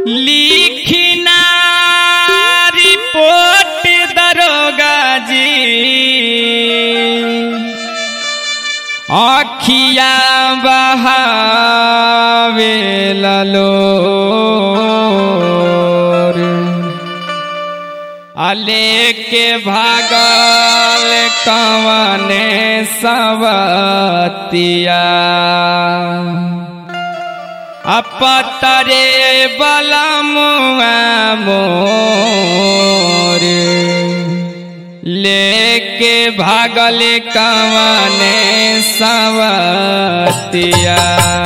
लिखना रिपोर्ट दरोगा जी अखिया बहावे ललोर अले के भागल कवने सवतिया अपतरे बलमुआ मोर लेके भागल कवने सवतिया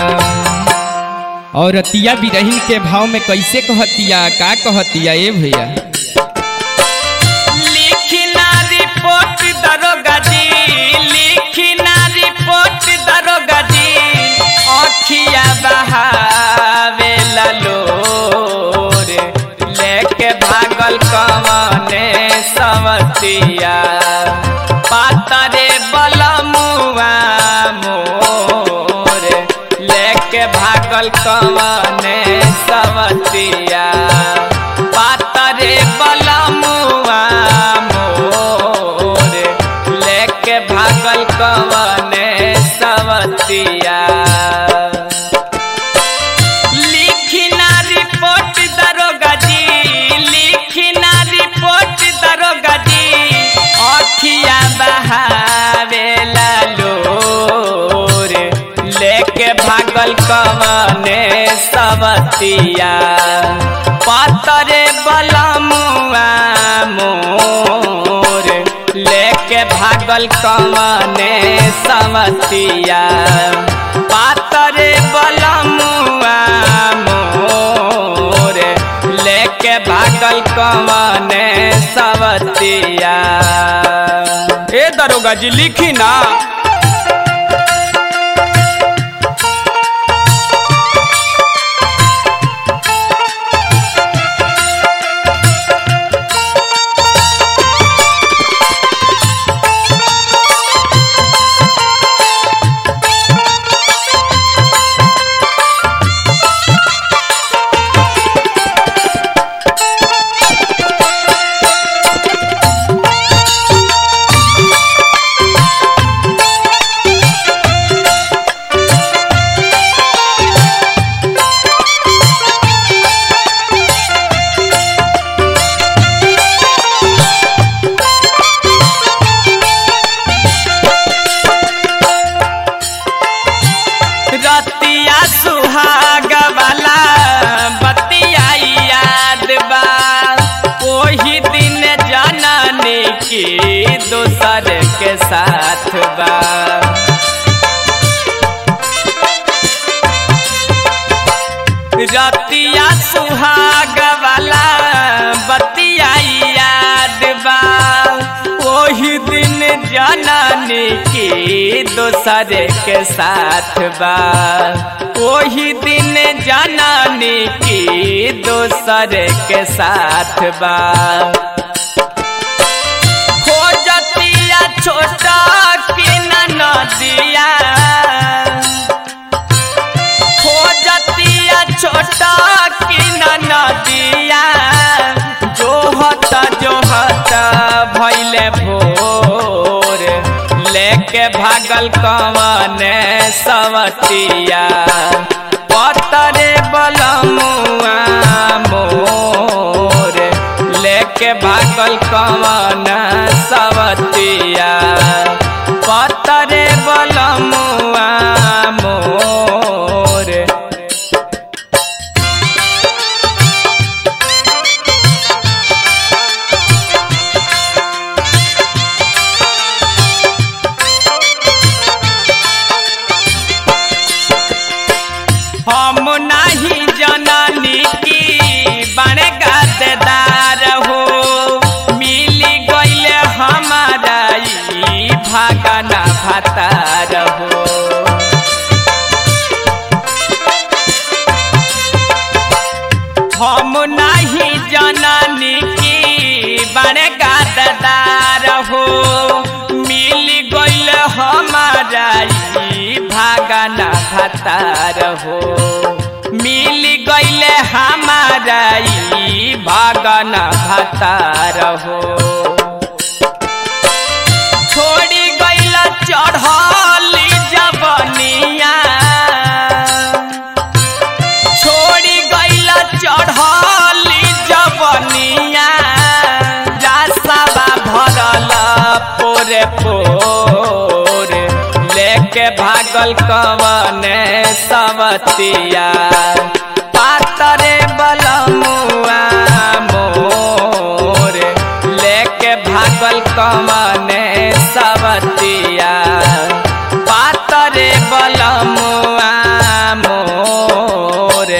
औरतिया बिरहिन के भाव में कैसे कहतिया का कहतिया ए भैया लिखना रिपोर्ट दरोगा जी लिखना रिपोर्ट दरोगा जी अखिया बहावे ललोर लेके भागल कवने सवतिया पातरे बलमुआ मोर लेके भागल कवने सवतिया पातरे बलमुआ मोर लेके भागल कवने सवतिया लिखना रिपोर्ट दरोगा जी लिखना रिपोर्ट दरोगा जी अखिया बहावे लोर लेके भागल कवने सवतिया पातरे बलमुआ मोर लेके भागल कवने सवतिया पातरे बलमुआ मोर लेके भागल कवने सवतिया ए दरोगा जी लिखी ना रतिया सुहाग वाला बतिया याद बा ओही दिन जननी की दोसर के साथ बा रतिया सुहाग वाला बतिया याद बा ओही दिन जननी की दोसर के साथ बा ओही दिन जननी की दोसर के साथ बा खोजतिया छोटा की नदिया खोजतिया छोटा की नदिया जोहत जोहत भैले भोर लेके भागल कवने सवतिया पतरे बलमुआ मोर लेके भागल कवन सवतिया पतरे बलमुआ मोर हम नहीं जननी की बड़े गद्दार हो मिली गईले हमारा ई भागना भतार हो हम नहीं जननी की बड़े गद्दार हो मिल गईल हमारा ई भागना भतार हो मिल गईल हमारा हमारा ई भागन भतार हो छोड़ी गईल चढ़ली जबनिया छोड़ी गईल चढ़ली जबनिया रास्तावा भरल पोरे पोर लेके भागल कवने सवतिया पातरे बलमुआ मोर लेके भागल कवने सवतिया पातरे बलमुआ मोर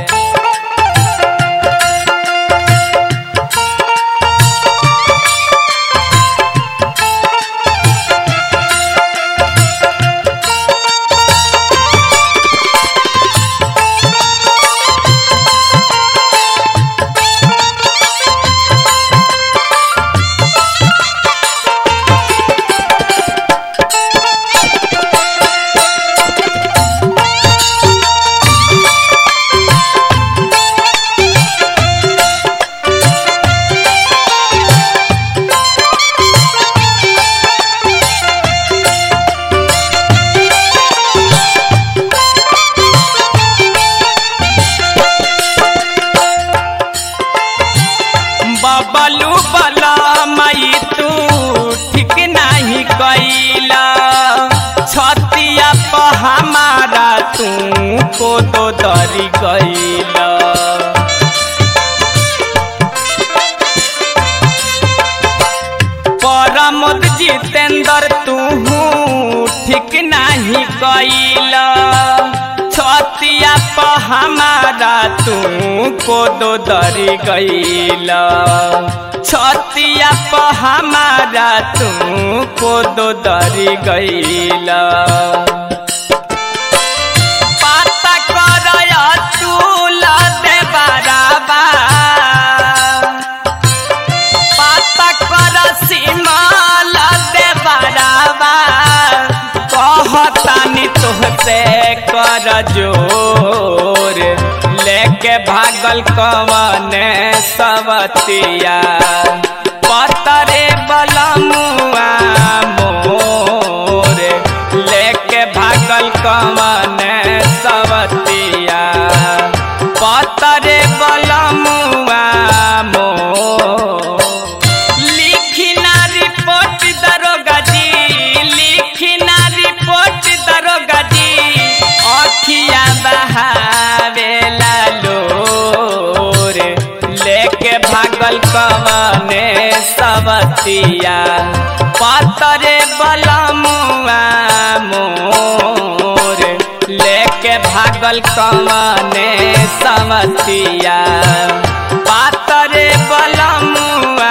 बबलू बला मई तू ठीक नहीं कैला छतिया प हमारा तू को तो दरी गैला परमोद जितेंद्र तू ठीक नहीं कैला छतिया प हमारा तू को दो दरी गैला छतिया प हमारा तू को दो दरी गैला पाता करय तूल दे बराबा पाता कर सीमाल दे बराबा कहतानी तुहसे कर जोर लेके भागल कवने सवतिया पतरे बलमुआ मोर लेके भागल कवने सवतिया पतरे बलमुआ मोर लिखिना रिपोर्ट दरोगा जी लिखिना रिपोर्ट दरोगा जी अखिया बहावेला लोर लेके भागल कवने सवतिया पतरे बलमुआ मोर लेके भागल कवने सवतिया पातरे बलमुआ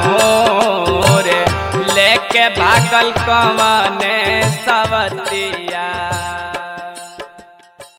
मोर लेके भागल कवने सवतिया